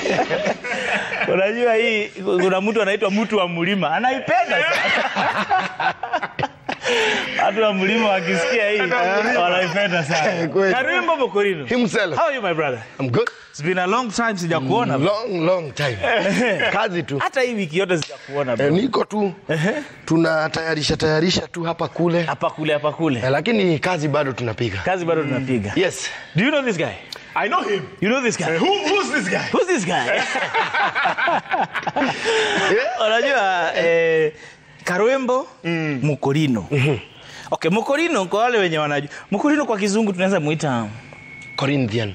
Unajua hii kuna mtu anaitwa mtu wa mlima anaipenda sana. Watu wa mlima wakisikia hii wanaipenda sana. Kweli. Karimbo Mokorino. Himself. How are you my brother? I'm good. It's been a long time sijakuona. Long, long time. Kazi tu. Hata hii wiki yote sijakuona Eh, bro. niko tu tunatayarisha tayarisha tu hapa kule Hapa kule hapa kule. Eh, lakini kazi bado tunapiga. Kazi bado tunapiga. Yes. Do you know this guy? I know him. You know this guy? Who, who's this guy? Who's this guy? Unajua eh, Karwembo Mukorino. Okay, Mukorino kwa wale wenye wanajua. Mukorino kwa kizungu tunaweza muita Corinthian.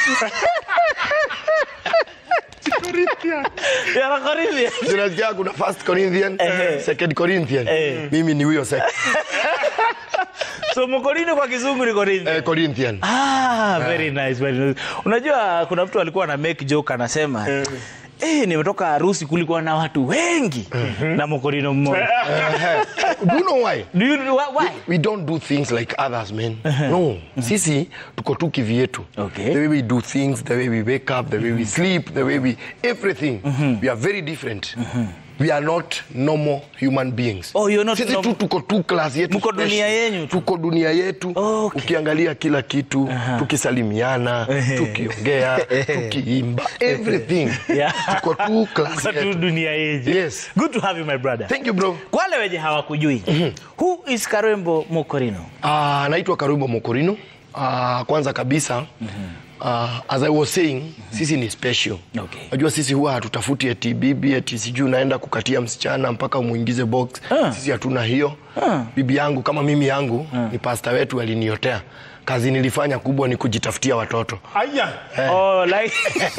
Yana Corinthian. Tunasikia kuna first Corinthian, Ehe. second Corinthian. Eh. Mimi ni huyo second. So Mukorino kwa kizungu ni Corinthian. Eh, Corinthian. Ah, very nice, very nice. Unajua kuna mtu alikuwa na make joke anasema Eh, nimetoka harusi kulikuwa na watu wengi na Mukorino mmoja. Do you know why? Do you know why? why? We don't do things like others, man. No. Sisi tuko tu kivyetu. Okay. The way we do things, the way we wake up, the way we sleep, the way we everything. We are very different. We are not normal human beings. Oh, you're not Sisi tu normal. tuko tu class yetu. Mko special. dunia yenyu tu. Tuko dunia yetu. Okay. Ukiangalia kila kitu, tukisalimiana, tukiongea, tukiimba, everything. Yeah. Tuko tu class Kwa tu yetu. dunia yetu. Yes. Good to have you my brother. Thank you bro. Kwa wale wenye hawakujui who is Karembo Mokorino? Uh, naitwa Karubo Mokorino. Uh, kwanza kabisa uh, as I was saying sisi ni special. Okay. Najua sisi huwa hatutafuti eti bibi eti sijui unaenda kukatia msichana mpaka umuingize box. Ah. Sisi hatuna hiyo. Bibi yangu kama mimi yangu ni pasta wetu aliniotea. Kazi nilifanya kubwa ni kujitafutia watoto. Aya. Oh, like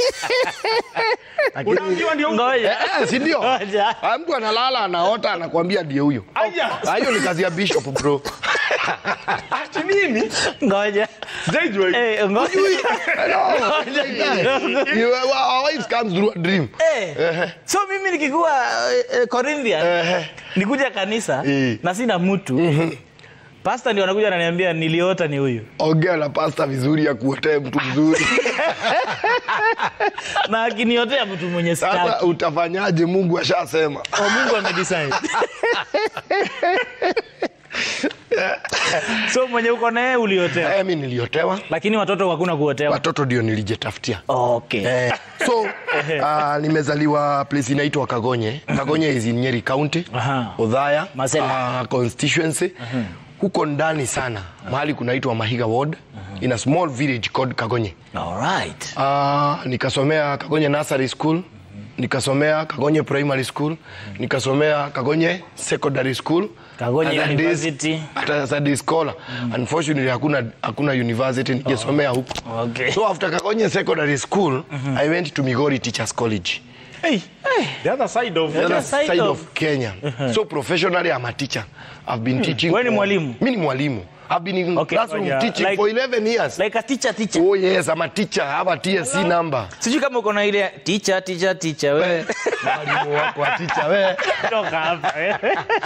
Unaambiwa ndio huyo. ngoja. Eh, si ndio? Ngoja. Ah, Mtu analala anaota anakuambia ndiye huyo. Aya. Ah, Hiyo ni kazi ya bishop bro. Ati nini? Ngoja. Sijaijua hiyo. Eh, ngoja. Hello. You- Our wives comes through a dream. Eh. So mimi nikikuwa eh, eh, Corinthian Ehe. nikuja kanisa Eh. na sina mtu. Pastor ndio anakuja ananiambia niliota ni huyu. ongea na pasta vizuri ya kuotee mtu mzuri Na akiniotea mtu mwenye sasa sitaki. utafanyaje mungu ashasema Oh, Mungu amedecide. so mwenye uko naye uliotea. Eh, mi niliotewa Lakini watoto hakuna kuotewa. watoto ndio nilijitafutia Okay. Eh, so uh, nimezaliwa place inaitwa Kagonye. Kagonye is in Nyeri County, Aha. Odhaya Masela. uh, constituency. Huko ndani sana mahali kunaitwa Mahiga Ward in a small village called Kagonye. All right. Uh, nikasomea Kagonye Nursery School, nikasomea Kagonye Primary School, nikasomea Kagonye Secondary School. Kagonye As a day- University. As a day scholar. Unfortunately hakuna hakuna university nikisomea huko. Okay. So after Kagonye Secondary School, I went to Migori Teachers College. Hey. The other side of The other side side, of- of, Kenya. So professionally I'm a teacher. I've been teaching. Wewe ni for- mwalimu? Mimi ni mwalimu. I've been in Okay, classroom ngoja. teaching Like- for 11 years. Like a teacher teacher. Oh yes, I'm a teacher. I have a TSC number. Sijui kama uko na ile teacher teacher teacher wewe. We, mwalimu wako wa teacher we. Toka hapa. eh.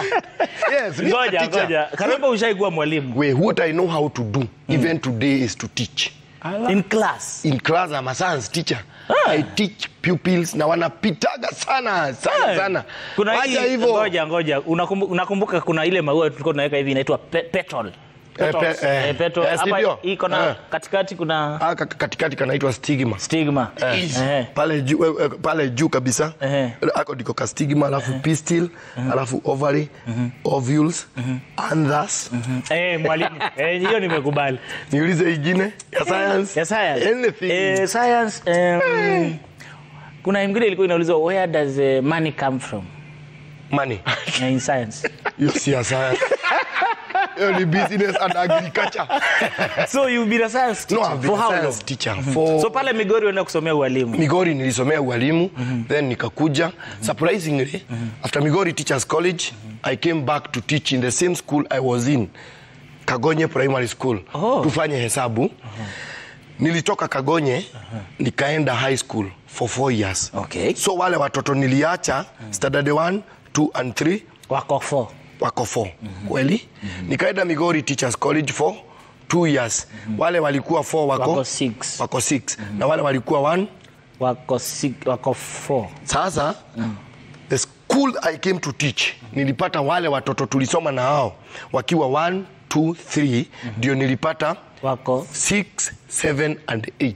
Yes, me a Ngoja teacher. ngoja. Karembo ushaikuwa mwalimu We, what I know how to do, even today, is to teach. in class. In class, I'm a science teacher. I teach pupils na wanapitaga sana sana sana. Kuna Wacha hii hivyo. ngoja ngoja. Unakumbuka, unakumbuka kuna ile maua tulikuwa tunaweka hivi inaitwa pe petrol. Petals. pe- eh, Eh, petrol. eh, si Hapa ndio? iko na Eh. katikati kuna Ah, ka- katikati kanaitwa stigma. stigma. Eh. pale juu eh, eh, pale juu kabisa Ehe. ako ndiko ka stigma alafu pistil alafu ovary ovules anthers Eh, mwalimu. Eh, hiyo nimekubali. niulize ingine ya science Ya science. anything Eh, science um, kuna ingine ilikuwa inaulizwa where does uh, money come from money Eh, in science. hiyo si ya science hiyo ni business and agriculture So you've been a science no teacher I've been for a how long? science teacher for So pale Migori unaenda kusomea ualimu. Migori nilisomea ualimu then nikakuja surprisingly after Migori Teachers College I came back to teach in the same school I was in Kagonye Primary School Oh. tufanye hesabu nilitoka Kagonye nikaenda high school for four years Okay. so wale watoto niliacha standard 1 2 and 3 Wako four. wako 4 kweli nikaenda Migori Teachers College for two years wale walikuwa 4 wako Wako six. wako six na wale walikuwa one wako si, wako four sasa the school i came to teach nilipata wale watoto tulisoma na hao wakiwa 1 2 3 ndio nilipata wako 6 7 and 8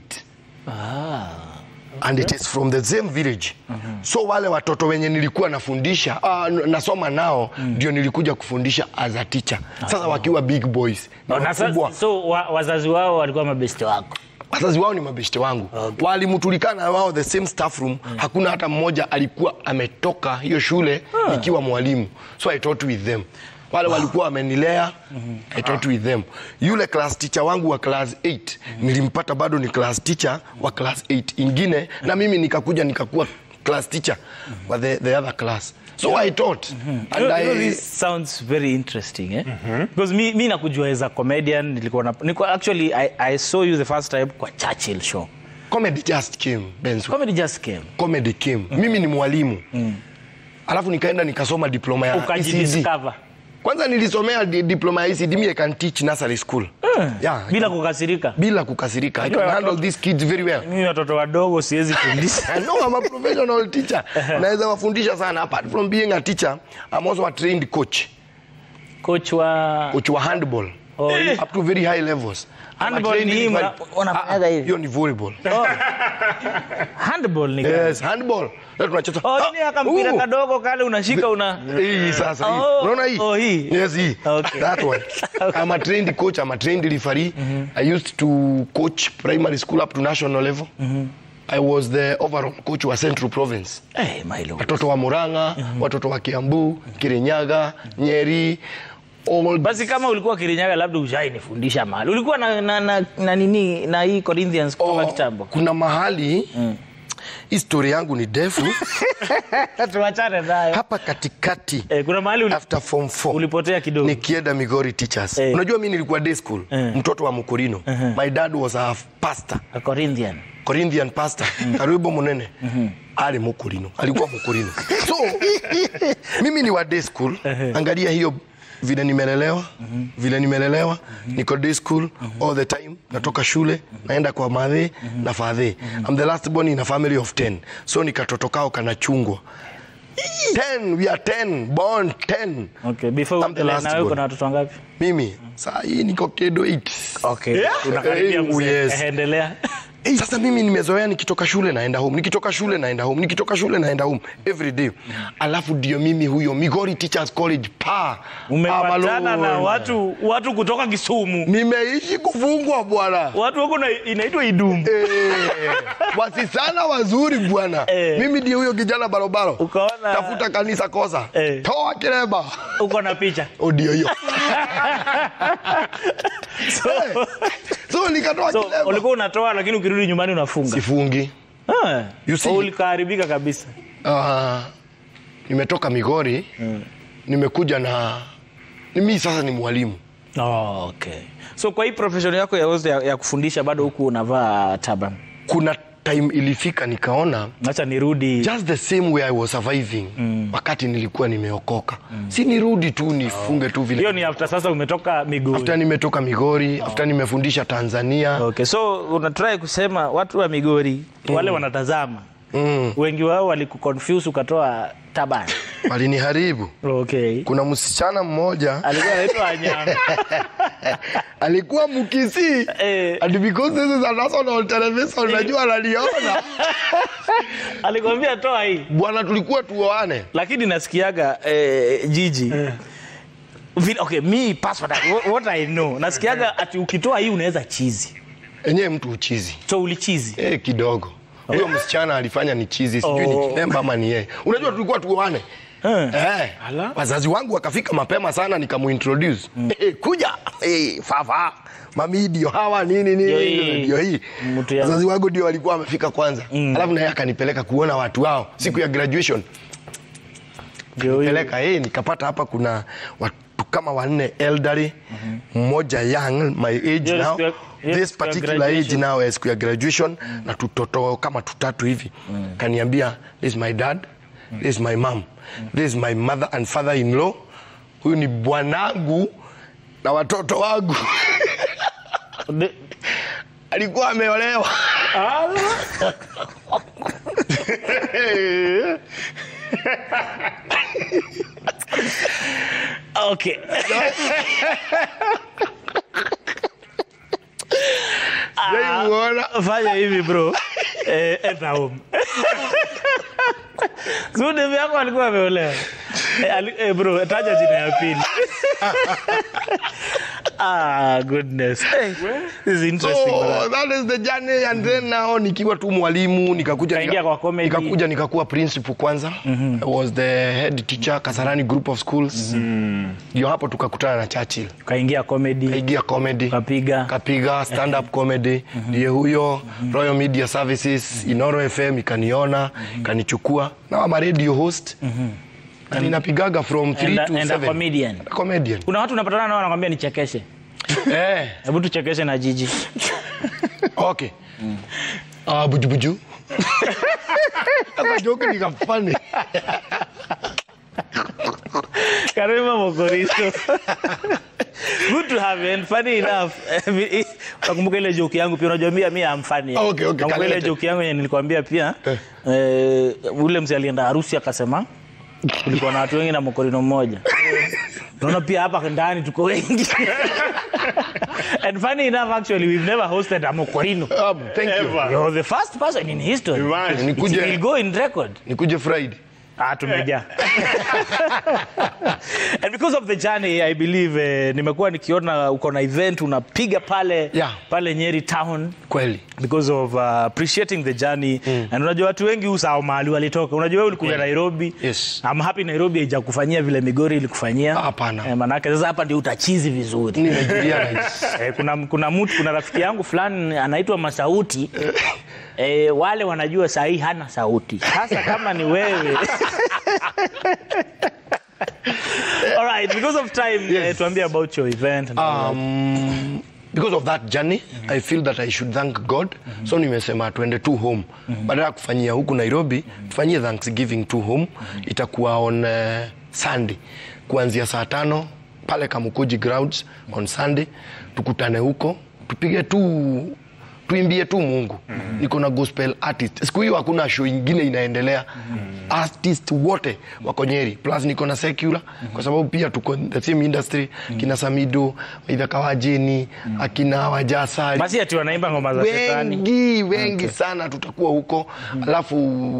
ah. and it is from the same village so wale watoto wenye nilikuwa nafundisha uh, nasoma nao ndio nilikuja kufundisha as a teacher sasa wakiwa big boys na na wakubwa sasa, so wa, wazazi wao walikuwa mabesti wako wazazi wao ni mabeshte wangu okay. walimtulikana wao the same staff room mm. hakuna hata mmoja alikuwa ametoka hiyo shule Ah. ikiwa mwalimu so i taught with them wale walikuwa wamenilea i taught with them yule class teacher wangu wa class 8 nilimpata bado ni class teacher wa class 8 ingine na mimi nikakuja nikakuwa class teacher wa the, the other class so i taught and You know, I, this sounds very interesting eh? because mi, mi nakujua as a comedian nilikuwa na, nilikuwa, actually I, I saw you the first time kwa Churchill show comedy just came Benzo. comedy just came comedy came mimi ni mwalimu alafu nikaenda nikasoma diploma ya ECD. ukajidiscover kwanza nilisomea di diploma ya ECD me I can teach nursery school yeah, bila kukasirika bila kukasirika I can Unajua handle watoto- these kids very well mimi watoto wadogo siwezi fundisha I know I'm a professional teacher naweza wafundisha sana apart from being a teacher I'm also a trained coach coach wa coach wa handball Oh, yeah. up to very high levels I'm a Handball trained ni hii referee. mna- wanafanyaga Ah, hivi. hiyo ni volleyball oh. handball ni gani? yes handball leo tunacheza oh, Ah, ini aka mpira uh. kadogo kale unashika una hii sasa hii Oh, unaona hii oh, hii. yes hii Okay. that one i'm a trained coach i'm a trained referee i used to coach primary school up to national level i was the overall coach wa central province hey, my lord. watoto wa muranga watoto wa kiambu kirinyaga nyeri all basi kama ulikuwa kirinyaga labda ushainifundisha mahali ulikuwa na, na, na, na nini na hii corinthians kutoka Oh, kitambo kuna mahali histori yangu ni ndefu tuachane nayo hapa katikati eh, kuna mahali uli, after form 4 ulipotea kidogo nikienda migori teachers Eh. unajua mi nilikuwa day school Eh. mtoto wa mukurino my dad was a pastor A corinthian corinthian pastor karibu munene ali mukurino alikuwa mukurino so mimi ni wa day school angalia hiyo vile nimelelewa vile nimelelewa niko day school all the time natoka shule naenda kwa madhe na fadhe I'm the last born in a family of 10 so nikatotokao kanachungwa 10 we are 10 born 10 okay before I'm the uendelee, last na wewe born. kuna watoto wangapi mimi saa hii niko kedo 8 okay unakaribia Eh, mzee yes. Eh, endelea Hey, sasa mimi nimezoea nikitoka shule naenda home nikitoka shule naenda home nikitoka shule naenda home every day alafu ndio mimi huyo migori teachers college pa umepatana na Amalon. watu watu kutoka kisumu nimeishi kufungwa bwana watu wako na inaitwa idumu Eh, wasisana wazuri bwana Eh. mimi ndio huyo kijana barobaro Ukaona- tafuta kanisa kosa Eh. toa kireba uko na picha odio hiyo so, Eh, so nikatoa so kireba ulikuwa unatoa lakini ukirudi nyumbani unafunga sifungi Ah, You see- oh, ulikaharibika kabisa Ah, nimetoka Migori nimekuja na mimi sasa ni mwalimu oh, okay so kwa hii profession yako ya, ya, ya kufundisha bado huku unavaa taban kuna time ilifika nikaona acha nirudi just the same way I was surviving wakati nilikuwa nimeokoka si nirudi tu nifunge tu vile hiyo ni after sasa umetoka miguu after nimetoka Migori after nimefundisha Tanzania okay so unatrai kusema watu wa migori wale wanatazama mm. wengi wao walikuconfuse ukatoa taban waliniharibu okay kuna msichana mmoja alikuwa anaitwa anyama alikuwa mkisi Eh. and because this is a national television unajua analiona alikwambia toa hii bwana tulikuwa tuoane lakini nasikiaga eh, jiji Vile- okay me personally, wha- what i know nasikiaga ati ukitoa hii unaweza chizi enyewe mtu uchizi so ulichizi Eh, kidogo huyo msichana alifanya ni chizi sijui Oh. ni kilemba ama ni yeye unajua tulikuwa tuoane Eh. Eh, wazazi wangu wakafika mapema sana nikamuintroduce eh, kuja eh, fafa mami ndio hawa nini Ndio nini hii. ndio hii Mtu ya- wazazi wangu ndio walikuwa wamefika kwanza alafu naye akanipeleka kuona watu wao siku ya graduation Ndio huyo. peleka eh, nikapata hapa kuna watu kama wanne elderly mmoja young my age Yes, now siku ya- yes, this siku ya particular age graduation. now eh, siku ya graduation na tutoto kama tutatu hivi kaniambia this is my dad this is my mom this is my mother and father in law huyu ni bwanangu na watoto wangu De- alikuwa ameolewa Okay. Sijai muona. Fanya hivi bro. Eh, enda home. Zude vyako alikuwa ameolewa. Eh, ali- eh, bro, taja jina ya pili. ah, goodness. Hey, this is interesting. So, brother. that is the journey and then now nikiwa tu mwalimu nikakuja Kaingia kwa comedy. nikakuja nikakuwa principal kwanza I was the head teacher Kasarani group of schools ndio hapo tukakutana na Churchill Kaingia comedy, kaigia comedy kapiga. kapiga stand up comedy ndiye huyo Royal Media Services Inoro FM ikaniona ikanichukua na I'm a radio host na ninapigaga from 3 And a- to and a 7 comedian. comedian Kuna watu unapatana nao wanakwambia nichekeshe. eh Hebu tuchekeshe na jiji. Okay. Ah, buju buju. Sasa joke ni kafani. Karima Mokoristo. Good to have you and funny enough. Nakumbuka ile joke yangu pia unajua mimi mimi am funny. Okay, okay, Nakumbuka ile kalete. joke yangu yenye nilikwambia pia. Eh. Eh, ule mzee alienda harusi akasema kulikuwa na watu wengi na mokorino mmoja. Unaona pia hapa ndani tuko wengi. and funny enough actually we've never hosted a mokorino. Um, thank you. Ever. You're the first person in history. Imagine. It will Nikuje go in record. nikuje Friday. Ah, tumejaa. and because of the journey I believe eh, nimekuwa nikiona uko na event unapiga pale Yeah. pale Nyeri town Kweli. because of uh, appreciating the journey and unajua watu wengi usahau mahali walitoka unajua wewe ulikuja Nairobi Yes. I'm happy Nairobi haijakufanyia vile Migori ilikufanyia Hapana. eh, manake sasa hapa ndio utachizi vizuri Nimejulia rais. eh, kuna kuna mtu kuna rafiki yangu fulani anaitwa Masauti eh, wale wanajua sahii hana sauti sasa kama ni wewe All right, because of time, Yes. eh, tuambie about your event. and all that. Um, because of that journey I feel that I should thank God so nimesema tuende tu home badala ya kufanyia huku Nairobi tufanyie Thanksgiving tu home itakuwa on uh, Sunday kuanzia saa tano pale Kamukuji grounds on Sunday tukutane huko tupige tu tuimbie tu Mungu. Niko na gospel artist. Siku hiyo hakuna show ingine inaendelea. Artist wote wako Nyeri. Plus niko na secular kwa sababu pia tuko in the same industry kina Samido, Aidha Kawajeni, akina Wajasari. Basi ati wanaimba ngoma za shetani. Wengi wengi sana tutakuwa huko. Alafu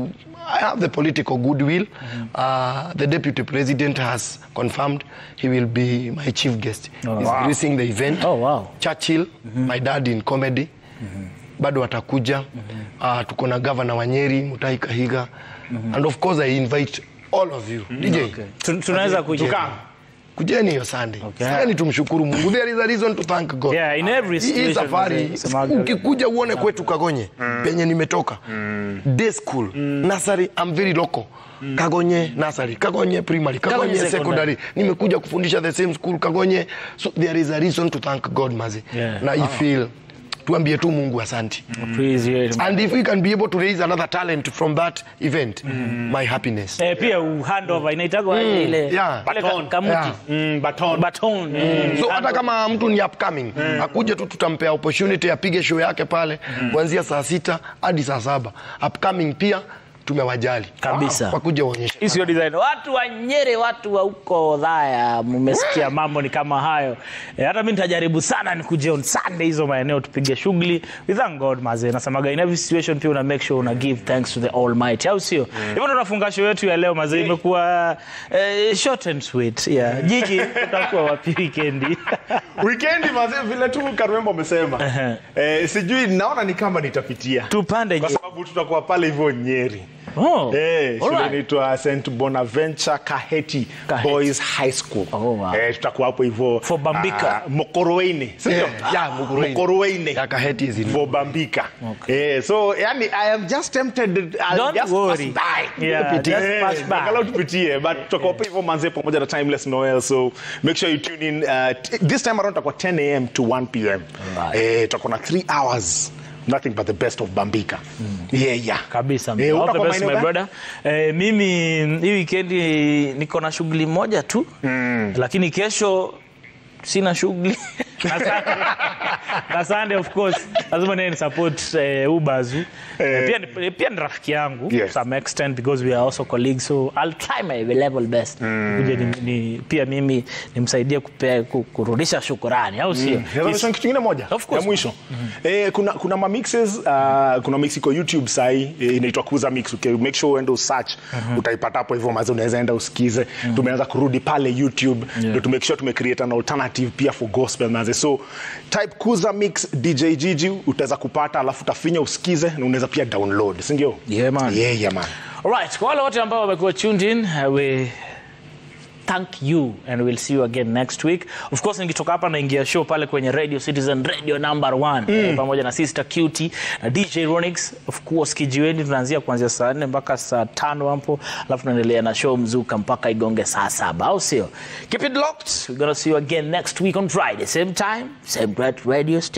I have the political goodwill. Uh, the deputy president has confirmed he will be my chief guest. He's gracing the event. Oh, wow. Churchill, my dad in comedy bado watakuja uh, tuko na gavana wa Nyeri Mutahi Kahiga and of course I invite all of you DJ Tu- Tunaweza kuja. Tukaa. kujeni hiyo Sunday Okay. Sasa tumshukuru Mungu there is a reason to thank God Yeah, in every Hii- hii situation, safari mzee, semaga. ukikuja uone kwetu Kagonye penye nimetoka day school nursery I'm very local Kagonye nursery, Kagonye primary, Kagonye, Kagonye secondary. Nimekuja kufundisha the same school Kagonye. So there is a reason to thank God mazi. Yeah. Na I feel tuambie tu Mungu asanti. Appreciate it. And if we can be able to raise another talent from that event, my happiness. Eh, pia u- handover inaitagwa aje ile yeah. ile ka- Baton. kamuti. Yeah. Mm, baton. Baton. Mm. So hata kama mtu ni upcoming, akuje tu tutampea opportunity apige show yake pale kuanzia saa sita hadi saa saba. Upcoming pia tumewajali. Kabisa. Wakuje waonyeshe. Hii sio design. Watu wa Nyeri, watu wa huko Dhaya, mmesikia mambo ni kama hayo. E, hata mimi nitajaribu sana nikuje on Sunday hizo maeneo tupige shughuli. We thank God maze. Nasemaga in every situation pia una make sure una give thanks to the Almighty. Au sio? Hivyo ndo tunafunga show yetu ya leo maze. Imekuwa eh, short and sweet. Yeah. Jiji utakuwa wapi weekendi? Weekendi mazee, vile tu Karwembo amesema eh, sijui naona ni kama nitapitia Tupande kwa nje. sababu tutakuwa pale hivyo Nyeri. Oh. Eh, shule alright. inaitwa St Bonaventure Kaheti, Kaheti. Boys High School. Oh, wow. Eh, tutakuwa hapo hivyo For Bambika. ah, Mokoroweini. Sio? Eh, yeah, Mokoroweini. Mokoroweini. Ya Kaheti is in- For Bambika. Eh, so yani I am just tempted I'll Don't just worry. pass by. Yeah, just Eh, pass by. angalau tupitie but tutakuwa hapo hivyo manze pamoja na Timeless Noel so make sure you tune in uh, t- this time around tutakuwa 10 am to 1 pm. Eh, tutakuwa na 3 hours nothing but the best of Bambika. Yeah, yeah. kabisa Eh, All the utakuwa best, maeneo my gani? brother. Eh, mimi hii wikendi niko na shughuli moja tu lakini kesho sina shughuli Na Sunday- na Sunday of course lazima naye ni support eh, Ubazu eh, pia ni, pia ni rafiki yangu Yes. to some extent because we are also colleagues so I'll try my level best Nikuje ni, ni, pia mimi nimsaidie kupea- ku- kurudisha shukurani au sio Naweza Yes. mention kitu kingine moja Of course. ya mwisho eh, kuna kuna ma mixes uh, kuna mix iko YouTube sahi eh, inaitwa Kuza Mix okay, make sure uende usearch utaipata hapo hivyo mazi unaweza enda usikize tumeanza kurudi pale YouTube ndio to make sure tume create an alternative pia for gospel mazi so type Kuza Mix DJ Gigi utaweza kupata alafu utafinya usikize na unaweza pia download si ndio Yeah, man. yeah, yeah, man Alright, kwa wale wote ambao wamekuwa tuned in, uh, we thank you and we'll see you again next week. Of course nikitoka hapa naingia show pale kwenye Radio Citizen Radio number one eh, pamoja na Sister Cutie na DJ Ronix. Of course kijiweni tunaanzia kuanzia saa nne mpaka saa tano hapo, alafu tunaendelea na show mzuka mpaka igonge saa saba, au sio? Keep it locked. We're gonna see you again next week on Friday, same time, same great radio station.